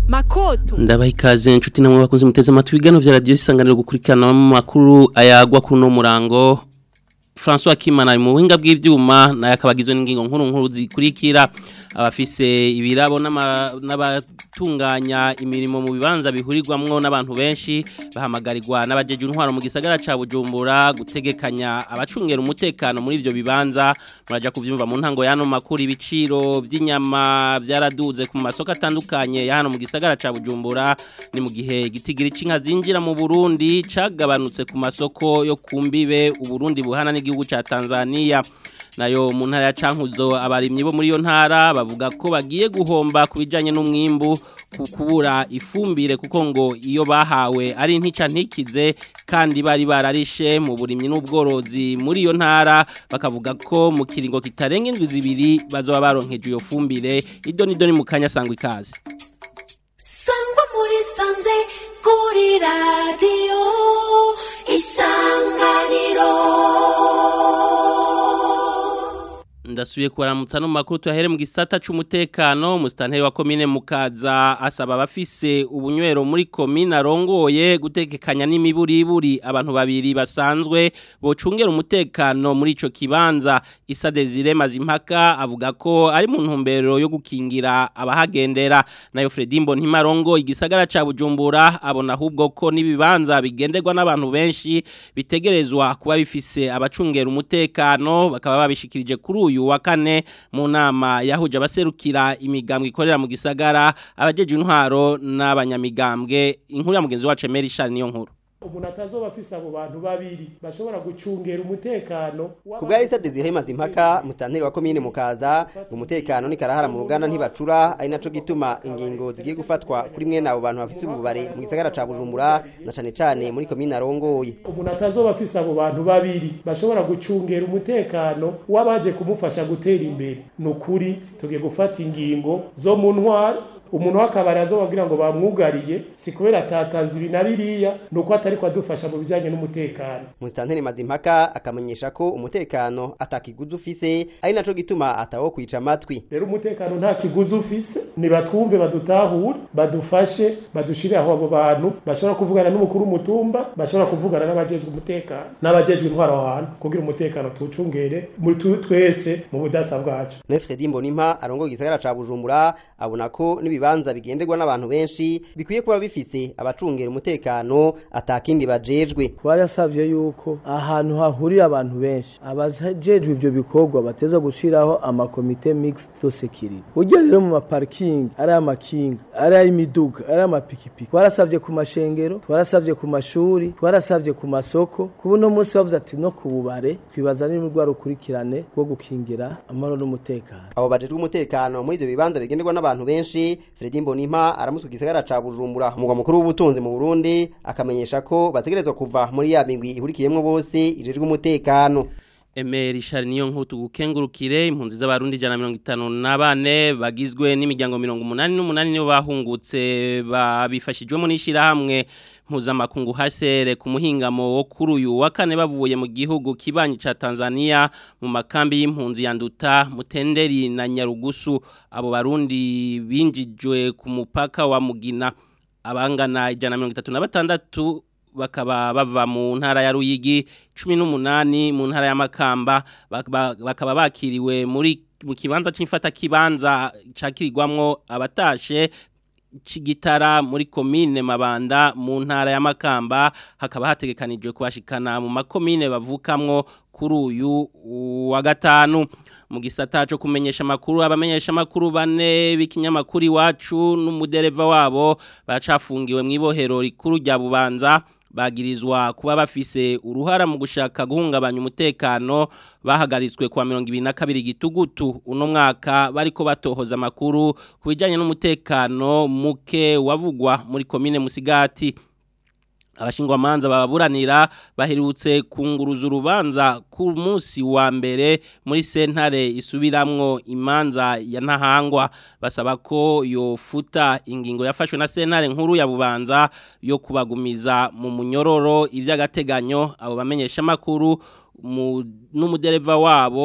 makoto ndabaha ikaze inshuti namwe bakunze muteze amatwi ibiganiro vya radiyo isanganiro gukurikirana mu makuru ayagwa kuri uno murango François Kimana ari mu buhinga bw'ivyuma naye akabagizwe n'ingingo nkuru nkuru zikurikira abafise ibirabo n'abatunganya imirimo mu bibanza bihurirwamwo n'abantu benshi bahamagarirwa n'abajeje intwaro mu gisagara ca Bujumbura gutegekanya abacungera umutekano muri ivyo bibanza muraja kuvyumva mu ntango yano makuru ibiciro vy'inyama byaraduze ku masoko atandukanye ya hano mu gisagara ca Bujumbura ni mu gihe gitigiri cinka zinjira mu Burundi cagabanutse ku masoko yo kumbibe uburundi buhana n'igihugu ca Tanzania nayo mu ntara ya Cankuzo abarimyi bo muri yo ntara bavuga ko bagiye guhomba kubijanye n'umwimbu kubura ifumbire kuko ngo iyo bahawe ari ntica ntikize kandi bari bararishe mu burimyi n'ubworozi muri iyo ntara bakavuga ko mu kiringo kitarenga indwi zibiri bazoba baronkeje iyo fumbire ido nido ni mu kanya sangwa ikaze sangwa muri sanze kuri radiyo isanganiro ndasubiye kubaramutsa no makuru tuyahere mu gisata c'umutekano musitanteri wa komine mukaza asaba abafise ubunywero muri komine arongoye gutekekanya n'imiburiburi abantu babiri basanzwe bocungera umutekano muri ico kibanza Isa Desire Mazimpaka avuga ko ari mu ntumbero yo gukingira abahagendera nayo Fredimbo Ntimarongo igisagara ca Bujumbura abona ahubwo ko nibibanza bigenderwa n'abantu benshi bitegerezwa kuba bifise abacungera umutekano bakaba babishikirije kuri uyu wa kane mu nama yahuje abaserukira imigambwe ikorera mu gisagara abajeje intwaro n'abanyamigambwe inkuru ya mugenzi wacu Emery Charles niyo nkuru umuntu atazoba afise abo bantu babiri bashobora gucungera umutekano ku bwa isa desire mazimpaka musitanteri wa komine mukaza umutekano ni karahara mu ruganda ntibacura ari naco gituma ingingo zigiye gufatwa kuri mwe abo bantu bafise ububare mu gisagara ca bujumbura na cane cane muri komine arongoye umuntu atazoba afise abo bantu babiri bashobora gucungera umutekano w'abaje kumufasha gutera imbere ni ukuri tugiye gufata ingingo zo mu ntwaro umuntu w'akabari azobabwira ngo bamwugariye si kubera atatanze ibi na biriya ni uko atari kwadufasha mu bijyanye n'umutekano musitanteri mazimpaka akamenyesha ko umutekano atakiguzi ufise ari naco gituma atawo kwica amatwi rero umutekano nta kiguzi ufise nibatwumve badutahure badufashe badushire aho abo bantu bashobora kuvugana n'umukuru w'umutumba bashobora kuvugana n'abajejwe umutekano n'abajejwe intwaro aho hantu kugira umutekano tuwucungere muri twese mu budasa bwacu Nefredi Mbonimpa arongoye igisagara ca Bujumbura abona ko nibi ibibanza bigenderwa n'abantu benshi bikwiye kuba bifise abacungera umutekano atakindi bajejwe barasavye yuko ahantu hahurira abantu benshi abajejwe ivyo bikorwa bateza gushiraho amakomite mixed to security ujya rero mu maparking ari amakinga ari ayimiduga ari amapikipiki twarasavye ku mashengero twarasavye ku mashuri twarasavye ku masoko kubu no munsi bavuze ati no ku bubare twibaza n'urwa rukurikirane rwo gukingira amahoro n'umutekano abo bajejwe umutekano muri ivyo bibanza bigenderwa n'abantu benshi Fredi Mbonimpa aramutse igisagara ca Bujumbura umugwa mukuru w'ubutunzi mu Burundi akamenyesha ko bategerezwa kuva muri ya migwi ihurikiyemwo bose ijejwe umutekano Emery Charles niyo nkuru tugukengurukire impunzi z'abarundi 154 bagizwe n'imiryango 188 nibo bahungutse babifashijwemo n'ishira hamwe mpuzamakungu hasere ku muhingamo wo kuri uyu wa kane bavuye mu gihugu kibanyi ca Tanzania mu makambi y'impunzi ya Nduta Mutenderi na Nyarugusu abo barundi binjijwe ku mupaka wa Mugina abangana 136 bakaba bava mu ntara ya Ruyigi 18 mu ntara ya Makamba bakaba bakiriwe muri mu kibanza c'imfata kibanza cakirirwamwo abatashe Chigitara muri komine Mabanda mu ntara ya Makamba hakaba hategekanijwe kubashikana mu makomine bavukamwo kuri uyu wa gatanu mu gisata cyo kumenyesha makuru abamenyesha makuru bane b'ikinyamakuru iwacu n'umudereva wabo bacafungiwe mu ibohero rikuru rya Bubanza bagirizwa kuba bafise uruhara mu gushaka guhungabanya umutekano bahagaritswe kwa 2022 gitugutu uno mwaka bariko batohoza makuru kubijanye n'umutekano muke wavugwa muri komine Musigati abashingwamanza bababuranira baherutse kunguruza urubanza ku munsi wa mbere muri sentare isubiramwo imanza ya ntahangwa basaba ko yofuta ingingo yafashwe na sentare nkuru ya bubanza yo kubagumiza mu munyororo ivy'agateganyo abo bamenyesha makuru n'umudereva wabo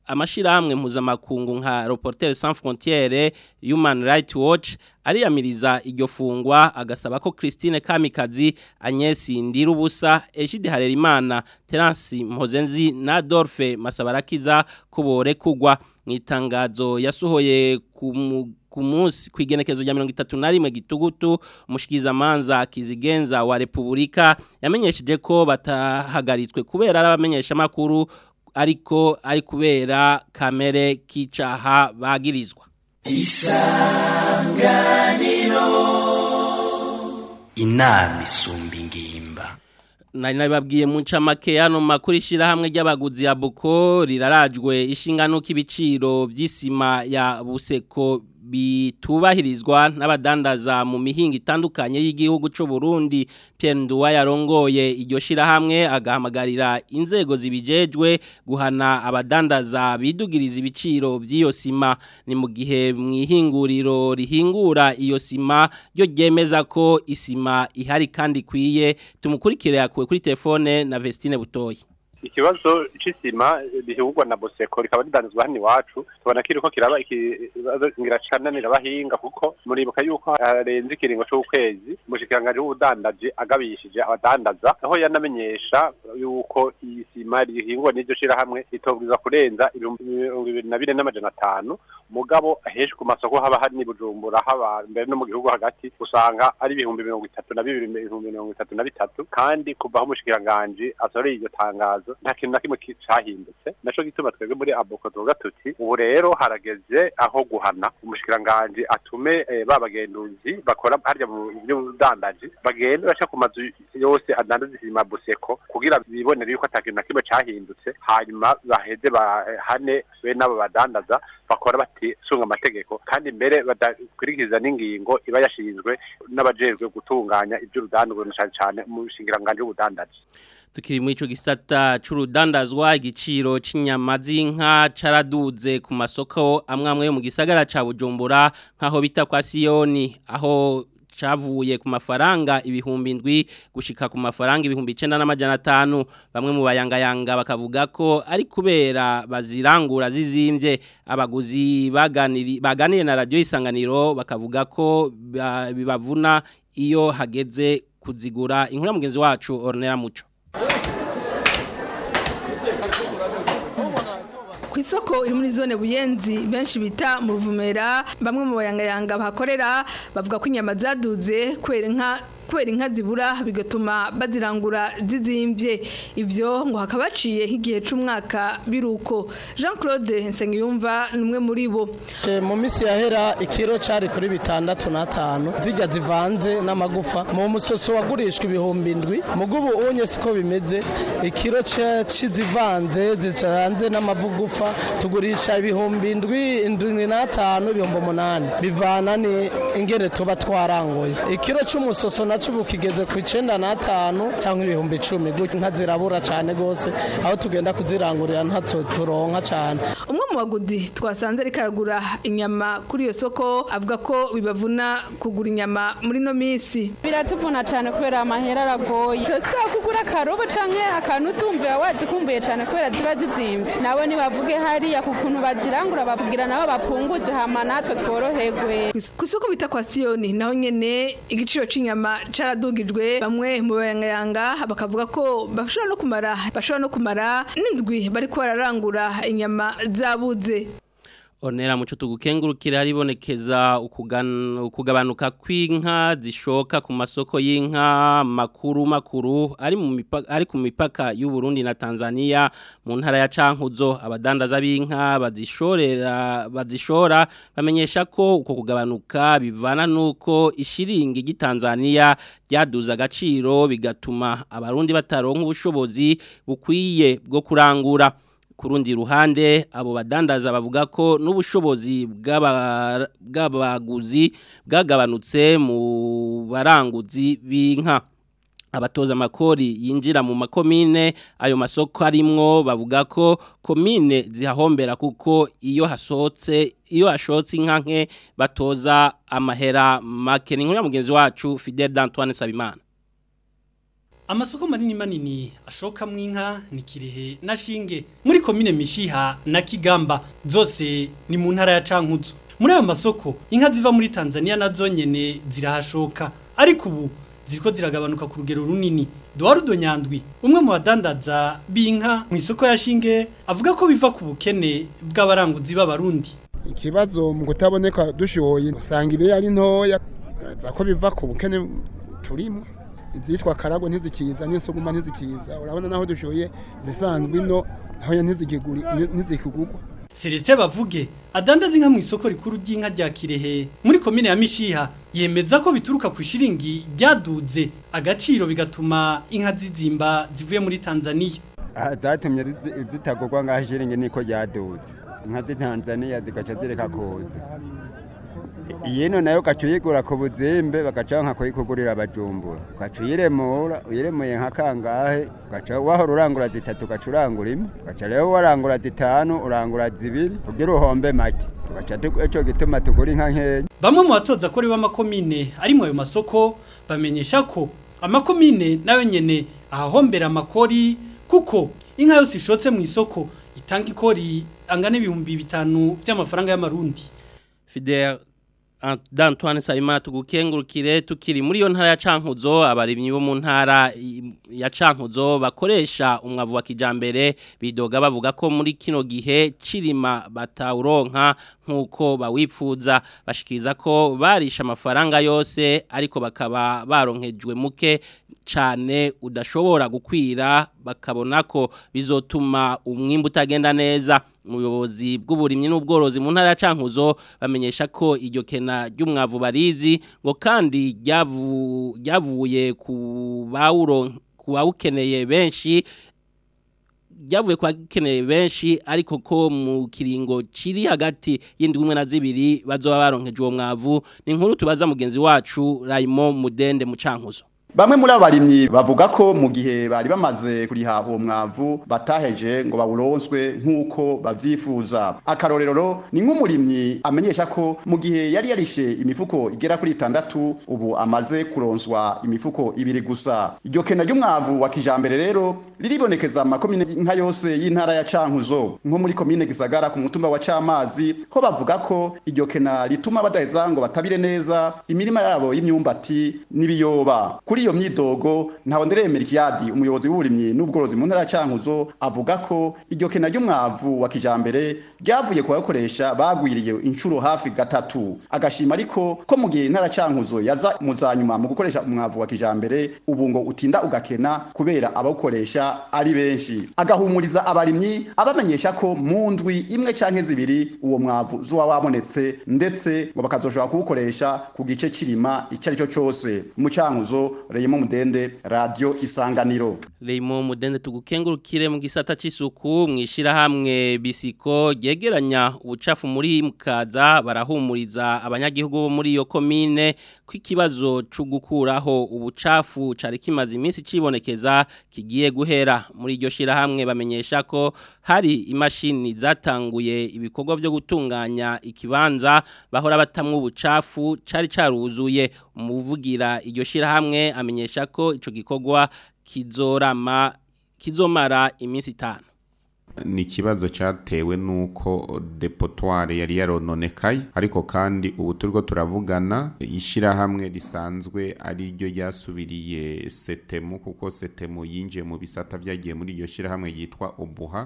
amashirahamwe mpuzamakungu nka Reporters Sans Frontières Human Rights Watch ariyamiriza iryo fungwa agasaba ko Christine Kamikazi Agnes Ndirubusa Ejide Harerimana Terence Mpozenzi na Adolphe Masabarakiza kubore kugwa mwitangazo yasohoye ku ku munsi ku igenekezo rya mirongo itatu na rimwe gitugutu umushikizamanza kizigenza wa repubulika yamenyesheje ko batahagaritswe kubera ari abamenyeshamakuru ariko ari kubera kamere k'icaha bagirizwa inama isumba ingimba nari nabibabwiye mu ncamake hano makuru ishyirahamwe ry'abaguzi ya buko rirarajwe ishingano k'ibiciro by'isima ya buseko bitubahirizwa n'abadandaza mu mihinga itandukanye y'igihugu cy'u Burundi Pierre Nduwa yarongoye iryo shirahamwe agahamagarira inzego zibijejwe guhana abadandaza bidugiriza ibiciro by'iyo sima ni mu gihe mu ihinguriro rihingura iyo sima ryo ryemeza ko isima ihari kandi ikwiye tumukurikire yakuwe kuri telefone na Vestine Butoyi ikibazo c'isima bihugwa na Boseko rikaba ridanzwe hano iwacu tubona kiriko kiraba ikibazo ngiracananira bahinga kuko muribuka yuko harenze ikiringo c'ukwezi umushikiranganje w'ubudandaji agabishije abadandaza aho yanamenyesha yuko iyi sima rihingwa n'iryo shirahamwe itobwiza kurenza ibihumbi mirongo ibiri na bine n'amajana atanu mugabo henshi ku masoko haba hari ni Bujumbura haba mbere no mu gihugu hagati usanga ari ibihumbi mirongo itatu na bibiri ibihumbi mirongo itatu na bitatu kandi kuva aho umushikiranganje asoreye iryo tangazo nta kintu na kimwe cyahindutse naco gituma twebwe muri aboko tuvuga tuti ubu rero harageze aho guhana umushikiranganje atume eh, babagenduzi bakora harya mu by'udandaji bagende baca ku mazu yose adandaza isima buseko kugira bibonere yuko ata kintu na kimwe cyahindutse hanyuma baheze bahane be n'abo badandaza bakora batisunga amategeko kandi mbere badakurikiza n'ingingo iba yashinzwe n'abajejwe gutunganya iby'urudandazwa cyane cyane mu shingiranganje w'ubudandaji tukiri muri ico gisata c'urudandazwa igiciro c'inyama z'inka caraduze ku masoko amwe amwe yo mu gisagara ca Bujumbura nkaho bita kwa Siyoni aho cavuye ku mafaranga ibihumbi indwi gushika ku mafaranga ibihumbi icenda n'amajana atanu bamwe mu bayangayanga bakavuga ko ari kubera bazirangura zizimvye abaguzi baganiri baganiriye na radio isanganiro bakavuga ko bibavuna iyo hageze kuzigura inkuru mugenzi wacu Ornella Muco ku isoko iri muri zone buyenzi benshi bita mu ruvumera bamwe mu bayangayanga bahakorera bavuga ko inyama zaduze kwera inka kubera inka zibura bigatuma bazirangura zizimbye ibyo ngo hakaba haciye nk'igihe cy'umwaka biruko jean claude nsengiyumva ni umwe muri bo mu minsi yahera ikiro cyari kuri bitandatu n'atanu zijya zivanze n'amagufa mu musotso wagurishwa ibihumbi indwi mu bw'ubu unye siko bimeze ikiro cy'izivanze zicanze n'amagufa tugurisha ibihumbi indwi indwi n'atanu ibihumbi umunani bivana ni ingene tuba twaranguye ikiro cy'umusoso nacyo ubu kigeze ku icyenda n'atanu cyangwa ibihumbi icumi gutyo inka zirabura cyane rwose aho tugenda kuzirangurira ntacyo turonka cyane umwe mu bagudi twasanze ariko aragura inyama kuri iyo soko avuga ko bibavuna kugura inyama muri ino minsi biratuvuna cyane kubera amahera aragoye si kugura akarobo cyangwa akantu usumbuye wazikumbuye cyane kubera ziba zizimbye nabo nibavuge hariya ku kuntu bazirangura babwira nabo bapunguze hama natwe tworoherwe ku isoko bita kwa siyoni naho nyene igiciro cy'inyama caradugijwe bamwe mu bayangayanga bakavuga ko bashobora no kumara bashobora no kumara n'indwi bariko bararangura inyama zabuze Onera muco tugukengurukira haribonekeza ukugabanuka kw'inka zishoka ku masoko y'inka makuru makuru ari mu mipaka ari ku mipaka y'u Burundi na Tanzania mu ntara ya Cankuzo abadandaza b'inka bazishorera bazishora bamenyesha ko uko kugabanuka bivana nuko ishiringi gitanzania ryaduza agaciro bigatuma abarundi bataronka ubushobozi bukwiye bwo kurangura kurundi ruhande abo badandaza bavuga ko n'ubushobozi bw'abaguzi bwagabanutse mu baranguzi b'inka abatoza amakori yinjira mu makomine ayo masoko arimwo bavuga ko komine zihahombera kuko iyo hasohotse iyo hashotse inka nke batoza amahera make ni nk'uriya mugenzi wacu Fidel d'Antoine Sabimana amasoko manini manini ashokamwo inka ni kirehe na shinge muri komine mishiha na kigamba zose ni mu ntara ya cankuzo muri ayo masoko inka ziva muri tanzania nazo nyene zirahashoka ariko ubu ziriko ziragabanuka ku rugero runini Eduardo Nyandwi umwe mu badandaza b'inka mu isoko ya shinge avuga ko biva ku bukene bw'abaranguzi b'abarundi ikibazo mu kutaboneka dushoye usanga ibe ari ntoya zako biva ku bukene turimo izitwa karago ntizikiza n'isuguma ntizikiza urabona naho dushoye zisanzwe ino naho ntizikiguri ntizikigurwa Celestin bavuge adandaza inka mu isoko rikuru ry'inka rya Kirehe muri komine ya Mishiha yemeza ko bituruka ku shiringi ryaduze agaciro bigatuma inka zizimba zivuye muri Tanzania zatumye zitagurwa ngaho shiringi niko ryaduze inka z'i Tanzania zigaca zireka kuza Yeno nayo gaca uyigura ku buzimbe bagaca nka kuyikugurira abajumbura ugaca uyiremura uyiremuye nka kangahe ugaca wahora urangura zitatu ugaca urangura imwe ugaca rero warangura zitanu urangura zibiri kugira uhombe make ugaca ico gituma tugura inka nkeya bamwe mu batoza kuri b'amakomine ari mu ayo masoko bamenyesha ko amakomine nayo nyene ahahombera amakori kuko inka yose ishotse mu isoko itanga ikori angana ibihumbi bitanu by'amafaranga y'amarundi Fidel D'Antoine Sayima tugukengurukire tukiri muri yo ntara ya Cankuzo abarimyi bo mu ntara ya Cankuzo bakoresha umwavu wa kijambere bidoga bavuga ko muri kino gihe cirima batawuronka nkuko bawipfuza bashikiriza ko barisha amafaranga yose ariko bakaba baronkejwe muke cyane udashobora gukwira bakabona ko bizotuma umwimbu utagenda neza umuyobozi bw'uburimyi n'ubworozi mu ntara ya Cankuzo bamenyesha ko iryo kena ry'umwavu barizi ngo kandi ryavuye ku bawukeneye benshi ryavuye kwa keneye benshi ariko ko mu kiringo kiri hagati y'indwi umwe na zibiri bazoba baronkeje uwo mwavu ni inkuru tubaza mugenzi wacu Raymond Mudende mu Cankuzo Bamwe muri abarimyi bavuga ko mu gihe bari bamaze kuriha uwo mwavu bataheje ngo bawuronswe nk'uko bavyifuza. Akarorero ni nk'umurimyi amenyesha ko mu gihe yari yarishe imifuko igera kuri itandatu ubu amaze kuronswa imifuko ibiri gusa. Iryo kena ry'umwavu wa kijambere rero riribonekeza amakomine nka yose y'intara ya Cankuzo nko muri komine Gisagara ku mutumba wa Camazi ko bavuga ko iryo kena rituma badaheza ngo batabire neza imirima yabo y'imyumbati n'ibiyoba. Kuri iyo myidogo ntaho nderemera ikiyadi umuyobozi w'uburimyi n'ubworozi mu ntara ya Cankuzo avuga ko iryo kena ry'umwavu wa kijambere ryavuye ku bakoresha bagwiriye inshuro hafi gatatu agashima ariko ko mu gihe intara Cankuzo yaza muzanyuma mu gukoresha umwavu wa kijambere ubu ngo utinda ugakena kubera abawukoresha ari benshi agahumuriza abarimyi abamenyesha ko mu ndwi imwe canke zibiri uwo mwavu zuba wabonetse ndetse ngo bakazoshobora kuwukoresha ku gice kirima icyo ari cyo cyose mu Cankuzo Reyimo Mudende Radio Isanganiro Reyimo Mudende tugukengurukire mu gisata c'isuku mwishira hamwe bisiko yegeranya ubucafu muri mukaza barahumuriza abanyagihugu bo muri iyo komine kw'ikibazo cyo gukuraho ubucafu cari kimaze iminsi cibonekeza kigiye guhera muri iryo shira hamwe bamenyesha ko hari imashini zatanguye ibikorwa byo gutunganya ikibanza bahora batamwe ubucafu cari caruzuye umuvugira iryo shira hamwe amenyesha ko ico gikorwa kizorama kizomara iminsi itanu ni ikibazo cyatewe n'uko depotoire yari yarononekaye ariko kandi ubu turiko turavugana ishyirahamwe risanzwe ari ryo ryasubiriye setemu kuko setemu yinjiye mu bisata byagiye muri iryo shyirahamwe yitwa ubuha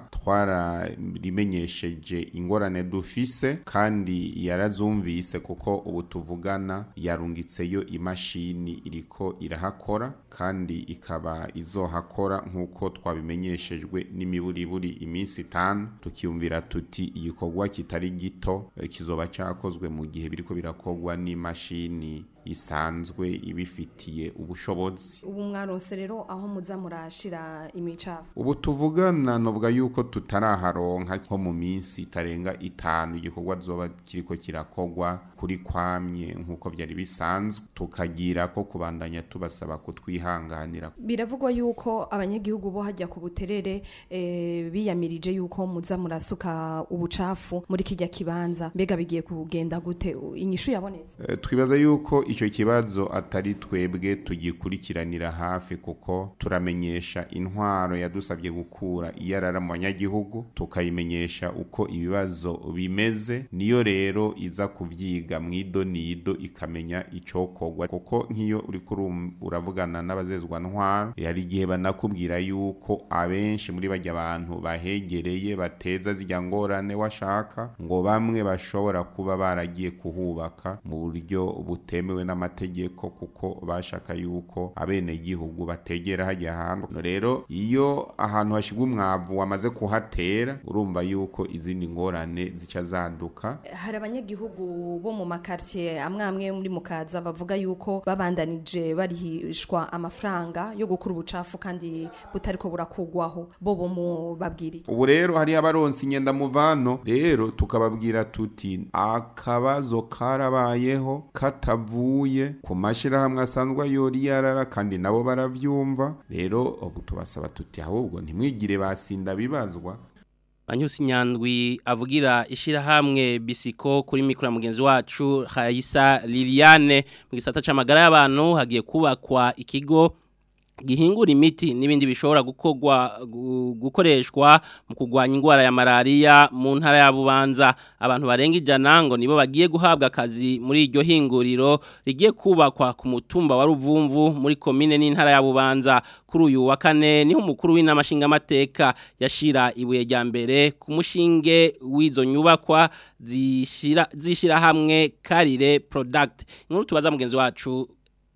twararimenyesheje ingorane dufise kandi yarazumvise kuko ubu tuvugana yarungitseyo imashini iriko irahakora kandi ikaba izohakora nk'uko twabimenyeshejwe n'imiburiburi iminsi itanu tukiyumvira tuti igikorwa kitari gito kizoba cyakozwe mu gihe biriko birakorwa n'imashini isanzwe ibifitiye ubushobozi ubu mwaronse rero aho muza murashira imicafu ubu tuvugana novuga yuko tutaraharonka nko mu minsi itarenga itanu igikorwa zoba kiriko kirakorwa kuri kwamye nk'uko vyari bisanzwe tukagira ko kubandanya tubasaba kutwihanganira biravugwa yuko abanyagihugu bo hajya ku buterere e, biyamirije yuko muza murasuka ubucafu muri kijya kibanza mbega bigiye kugenda gute inyishu yabonetse e, twibaza yuko icyo kibazo atari twebwe tugikurikiranira hafi kuko turamenyesha intwaro yadusabye gukura iyarara mu banyagihugu tukayimenyesha uko ibibazo bimeze niyo rero iza kuvyiga mu ido nido ikamenya icokorwa kuko nk'iyo uri uravugana n'abazezwa ntwaro yari igihe banakubwira yuko abenshi muri bajya abantu bahegereye bateza zijya ngorane washaka ngo bamwe bashobora kuba baragiye kuhubaka mu buryo butemewe n'amategeko kuko bashaka yuko abenegihugu bategera hajya hantu rero iyo ahantu hashigwa umwavu wamaze kuhatera urumva yuko izindi ngorane zica zaduka hari abanyagihugu bo mu makartier amwe amwe muri mukaza bavuga yuko babandanije barihishwa amafaranga yo gukura ubucafu kandi butariko burakugwaho bo bo mu babwiriye ubu rero hari abaronsi inyenda muvano rero tukababwira tuti akabazo karabayeho katavuye ku mashirahamwe asanzwe yori yarara kandi nabo baravyumva rero ubu tubasaba tuti ahubwo ntimwigire basinda bibazwa Banyusi nyandwi avugira ishirahamwe bisiko kuri mikura mugenzi wacu Hayisa Liliane mu gisata c'amagara y'abantu hagiye kubakwa ikigo gihingura imiti n'ibindi bishobora gukorwa gukoreshwa mu kugwanya indwara ya malaria mu ntara ya Bubanza abantu barenga ijana ngo nibo bagiye guhabwa akazi muri iryo hinguriro rigiye kubakwa ku mutumba wa Ruvumvu muri komine n'intara ya Bubanza kuri uyu wa kane niho umukuru w'inamashinga amateka yashira ibuye rya mbere ku mushinge w'izo nyubakwa zishira zishira hamwe Karire Product inkuru tubaza mugenzi wacu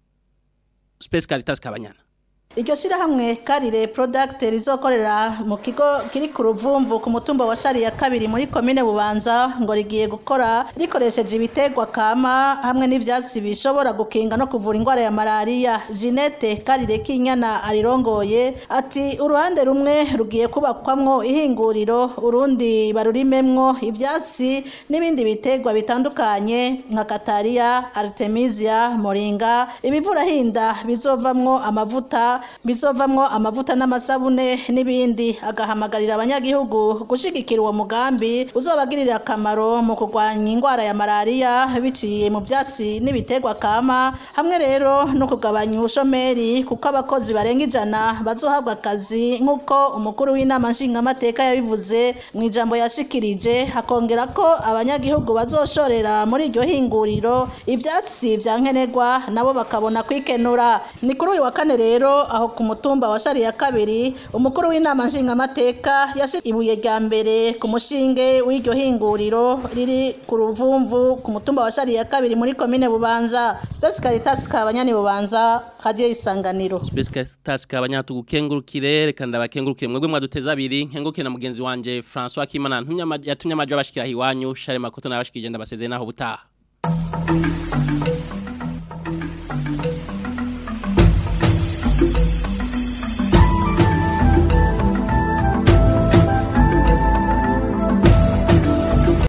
Space Caritas Kabanyana Iryo shirahamwe Karire Product rizokorera mu kigo kiri ku ruvumvu ku mutumba wa Shari ya kabiri muri komine Bubanza ngo rigiye gukora rikoresheje ibitegwa kama hamwe n'ivyatsi bishobora gukinga no kuvura indwara ya malaria Jeanette Karire Kinyana arirongoye ati uruhande rumwe rugiye kubakwamwo ihinguriro urundi barurimemwo ivyatsi n'ibindi bitegwa bitandukanye nka Kataria Artemisia Moringa ibivura hinda bizovamwo amavuta bizovamwo amavuta n'amasabune n'ibindi agahamagarira abanyagihugu gushigikira uwo mugambi uzobagirira akamaro mu kurwanya indwara ya malaria biciye mu byatsi n'ibiterwa kama hamwe rero no kugabanya ubushomeri kuko abakozi barenga ijana bazohabwa akazi nk'uko umukuru w'inama nshingamateka yabivuze mu ijambo yashikirije hakongera ko abanyagihugu bazoshorera muri iryo hinguriro ivyatsi vya nkenerwa nabo bakabona kwikenura ni kuri uyu wa kane rero aho ku mutumba wa shari ya kabiri umukuru w'inama nshingamateka yashyize ibuye rya mbere ku mushinge w'iryo hinguriro riri ku ruvumvu ku mutumba wa shari ya kabiri muri komine bubanza Space Caritas kabanyani bubanza radio isanganiro Space Caritas kabanyana tugukengurukire reka ndabakengurukire mwebwe mwaduteza abiri nkengurukire na mugenzi wanje François Kimana yatumye amajo abashikira hiwanyu Share Makoto nabashikije ndabasezeye naho butaha